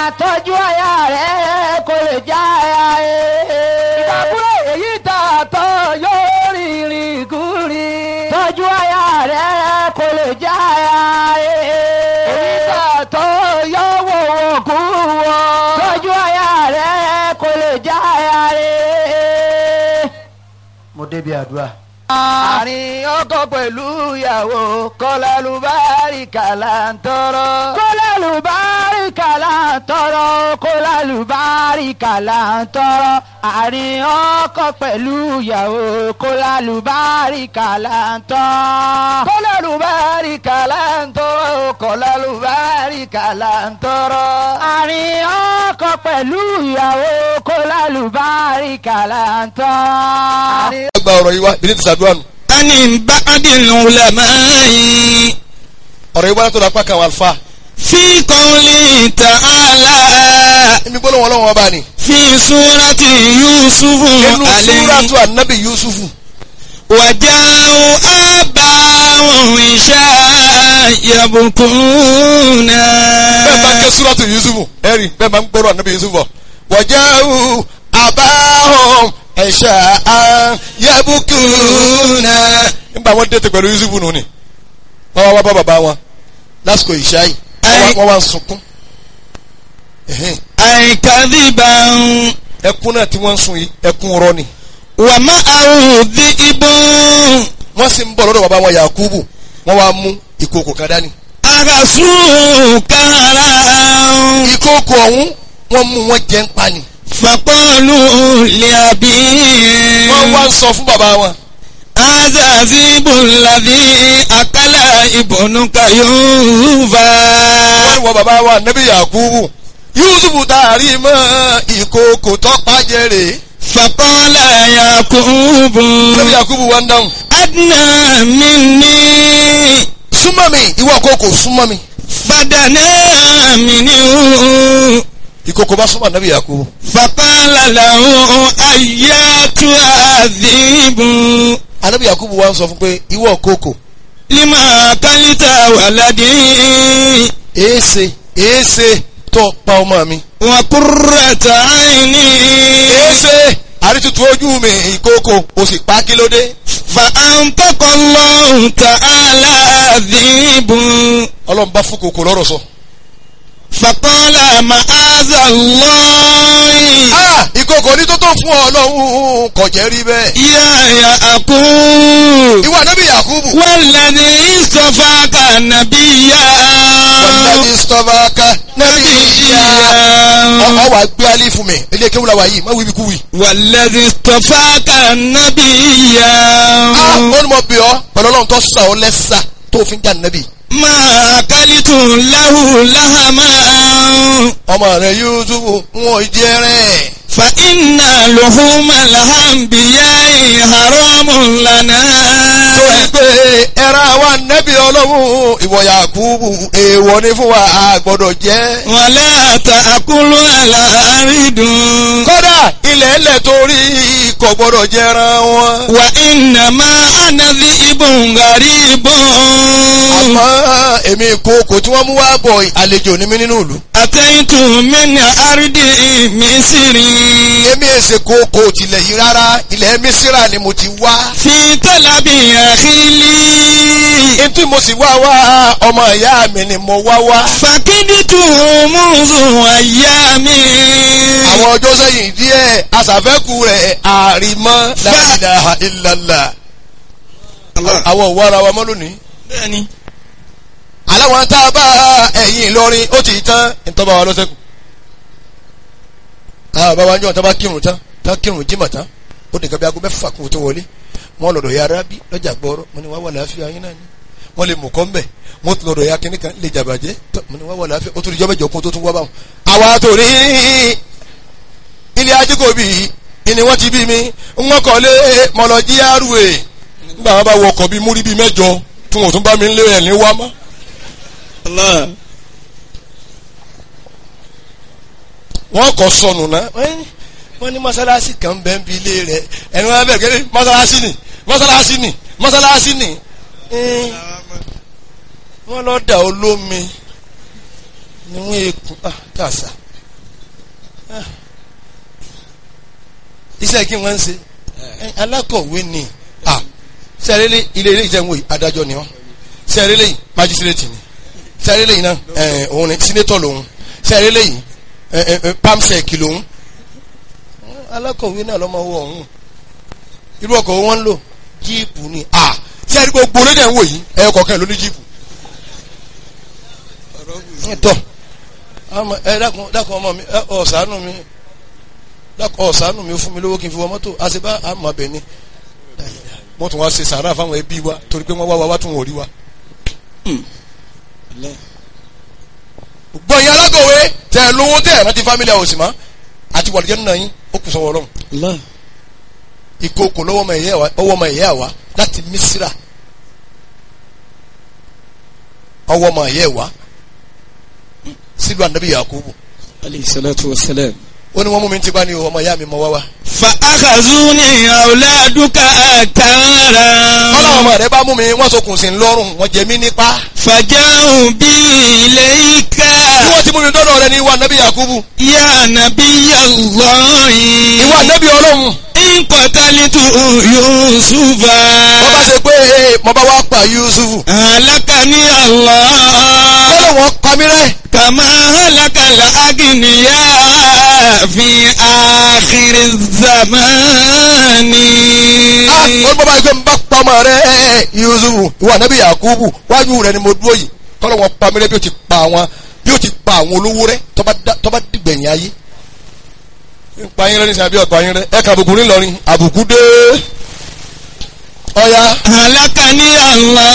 tọ́jú aya rẹ̀ kó lè já aya rẹ̀. ìdàkúrò èyí tà tọ́ yóò rìnrìn kúrì. tọ́jú aya rẹ̀ kó lè já aya rẹ̀. èyí tà tọ́ yóò wò wò kú wọ. tọ́jú aya rẹ̀ kó lè já aya rẹ̀. mo débi àdúrà. àárín ọkọ pẹ̀lú ìyàwó kọ́lá lùbáríkà là ń tọrọ. kólálùbáríkà là ń tọrọ kólálùbáríkà là ń tọrọ àárín ọkọ pẹ̀lú ìyàwó kólálùbáríkà là ń tọrọ. kọ́lá lùbáríkà là ń tọrọ. kọ́lá lùbáríkà là ń tọrọ. àárín ọkọ pẹ̀lú ìyàwó kólálùbáríkà là ń tọrọ. gba ọ̀rọ̀ yìí wá bí ní ti sàdúrà nù. ani ba'dil ulama'i ọ̀rọ̀ yìí wá látọ̀dọ̀ apá kan àwọn àlùfáà. fi qawli ta'ala ẹni gbọ́dọ̀ wọn lọ́wọ́ bá ní. fi surati yusufu inú alayhi súrátù ànábì yusufu. waja'u abahum isha yabkuna. bẹ́ẹ̀ bá ń ké súrátù yusufu ẹ̀rí bẹ́ẹ̀ bá ń gbọ́dọ̀ ànábì yusufu bọ̀. wàjáwù àbáhùn ẹ̀ṣà yabukuna. nígbà wọn dé tẹ pẹ̀lú yusufu nù ni wọ́n wá wá bá bàbá wọn lásìkò ìṣáì wọ́n wá- wọ́n wá ń sunkún. Ẹ̀hẹ́n. ay kadhiban ẹkún náà tí wọ́n ń sun yìí ẹkún rọ ni. wa ma'ahu dhi'bun wọ́n sì ń bọ̀ lọ́dọ̀ bàbá wọn yakubu wọ́n wá mú ìkòkò kan dání. agasu karan. ìkòkò ọ̀hún wọ́n mú wọn jẹ́ ń pa ni. فقالوا لأبيه wọ́n wá ń sọ fún bàbá wọn. هذا ذئب الذي أكل ابنك يوفا wọ́n wọ bàbá wa nẹ́bí yakubu yusufu taari mọ́ ìkòkò tọ́pá jẹ́rè. فقال يعقوب nẹ́bí yakubu wá ń dáhùn. أدنى مني súnmọ́ mi ìwọ kòkò súnmọ́ mi. فدنا منه ìkòkò bá súnmọ́ nẹ́bí yakubu. فقال له أياتها الذئب anẹ́bí yakubu wá ń sọ fún pé ìwọ kòkò لما أكلت ولدي èéṣe èéṣe tó pa ọmọ mi. وقرة عيني èéṣe àrítutù ojú mi ìkòkò o sì pa kí ló dé. فأنطق الله تعالى ذئب ọlọ́run bá fún kòkò lọ́rọ̀ sọ. فقال معاذ الله ah ìkòkò ní tó tó fún ọ lọ́hùn kò jẹ́ rí bẹ́ẹ̀. يا يعقوب ìwọ nẹ́bí yakubu. والذي اصطفاك نبيا wàlúùdàbí sọ́fàkà nẹ́bí ìyá. نبيا ọ wà gbé alẹ́ fún mi ilé kéwù la wà yìí má wíbi kú wì. والذي اصطفاك نبيا ah ó ní mo bì ọ́ pẹ̀lú ọlọ́run tó sà ọ́ lẹ́sà tó fi ń jà nẹ́bí. ما أكلت له لهما ọmọ rẹ yusufu wọn jẹ rẹ. فإن لحوم الأنبياء حرام torí لنا pé ẹran wa nẹ́bí ọlọ́run ìwọ yakubu èèwọ̀ ni fún wa a gbọ́dọ̀ jẹ́. ولا تأكلوا على أرض kódà ilẹ̀ ẹlẹ̀ torí kò gbọ́dọ̀ jẹran wọn. وإنما أنا ذئب غريب àmọ́ èmi ìkookò tí wọ́n mú wá bọ̀ àlejò ní mi nínú ìlú. أتيت من أرض مصر èmi èsè kooko tilẹ̀ yìí rárá ilẹ̀ mísírà ni mo ti wá. في طلب أخي لي ntí mo sì wá wá ọmọ ìyá mi ni mo wá wá. فكدت منذ أيام àwọn ọjọ́ sẹ́yìn díẹ̀ aṣàfẹ́kù rẹ̀ àrìmọ́ la ilaha illallah. àwọn òwò ara wa mọ́ lónìí. bẹ́ẹ̀ni aláwọn tá a bá ẹ̀yìn Ìlọrin ó ti tán ìtọ́ba wa lọ́sẹ̀kù. àwọn bàbá wa ń jọ tá a bá kírun tán tá a kírun jímọ̀ tán ó nìkan bí aago mẹ́fà kún tó wọlé wọ́n lọ́dọ̀ ya arábí lọ́jà gbọ́rọ́ mo ní wá wà láàfin yín náà ni wọ́n lè mú kọ́ mbẹ̀ wọ́n tún lọ́dọ̀ ya kínní kan lè jàbàjẹ́ tó mo ní wá wà láàfin ó tún lè jọ́ mẹ́jọ kún tó tún wá báwọn. àwa tó ní ilé ajíkòbí ni wọ́n ti bí mi wọ́n kọ́ lé mọ̀lọ́jí àrùwé nígbà wọn bá wọ ọkọ̀ bíi múrí bíi mẹ́jọ tí wọn ò tún bá mi ń lé ẹ̀ ní wá mọ́. Allah wọ́n kọ́ sọnù náà wọ́n ní mọ́sálásí kan bẹ́ẹ̀ ń bi ilé rẹ̀ ẹni wọ́n bẹ̀rẹ̀ kẹ́lẹ́ mọ́sálásí ni mọ́sálásí ni mọ́sálásí ni Ẹ́n, wọ́n lọ dà olómi ni wọ́n ekun ah tàṣà iṣẹ́ kí wọ́n ń ṣe ẹ, alákọ̀wé ni à sẹ́rẹ́lẹ́ ilé ilé ìjẹun wòye adájọ́ ni wọ́n sẹ́rẹ́lẹ́ yìí májísírètì ni sẹ́rẹ́lẹ́ yìí náà ẹ̀ òun ni sínétọ̀ lòun sẹ́rẹ́lẹ́ yìí ẹ̀ ẹ̀ ẹ̀ pamsec lòun alákọ̀wé náà lọ́mọ wọ ọ̀hún irú ọkọ̀ wo wọ́n ń lò jíìpù ni à sẹ́rẹ́ gbogbo lédè ń wò yìí ẹ̀ kọ̀ọ̀kan ló ní jíìpù tọ́ àmọ́ ẹ dákun dákun ọmọ mi ẹ ọ̀sánù mi dákun ọ̀sánù mi ó fún mi lówó kí n fi wọ mọ́tò àṣebá àmọ́ bẹ̀ ni wọ́n tún wá ṣe sàárà fáwọn ẹbí wa torí pé wọ́n wá wa wá tún wọ́n rí wa. gbọ́n yín alákọ̀wé tẹ ẹ lówó tẹ ẹ rántí fámílì àwọn òsì mọ́ àti wàlúùjẹ́ nínú yín ó kù sọ́wọ́ ọlọ́run Allah. ìkookò lọ́wọ́ ọmọ ẹ̀yẹ́ wa ọwọ́ ọmọ ẹ̀yẹ́ wa láti Mísírà ọwọ́ ọmọ ẹ̀yẹ́ wa sílùú ànábì Yakubu alayhi salatu wa salam. ó ní wọ́n mú mi ti bá ní ọmọ ìyá mi mọ wá wá. fa akhazuni awladuka atara. kọ́lá ọmọ rẹ bá mú mi wọ́n sokùn sí lọ́rùn wọ́n jẹ mí nípa. faja'u bi ilayka. bí wọ́n ti mú mi dọ́dọ̀ rẹ ní ìwà ànábì Yakubu. ya nabiyallahi. ìwà ànábì ọlọ́run. in qatalitu yusufa. wọ́n bá ṣe pé ee mo bá wá pa Yusufu. halakani Allah. kọ́lá wọn pa mí rẹ́. kama halaka al-aghniya fi akhir zamani. ah wọ́n bá bá gbé mi bá pa ọmọ rẹ Yusufu ìwà ànábì Yakubu wájú rẹ ni mo dúró yìí kọ́lá wọn pa mí rẹ́ bí ó ti pa àwọn bí ó ti pa àwọn olówó rẹ tó bá dá- tó bá dìgbẹ̀yìn ayé. ń pa yín rẹ nísìnyí àbí ọ̀pá yín rẹ ẹ̀ka àbùkù ńlọrin àbùkù dé. ọ̀ya halakani Allah.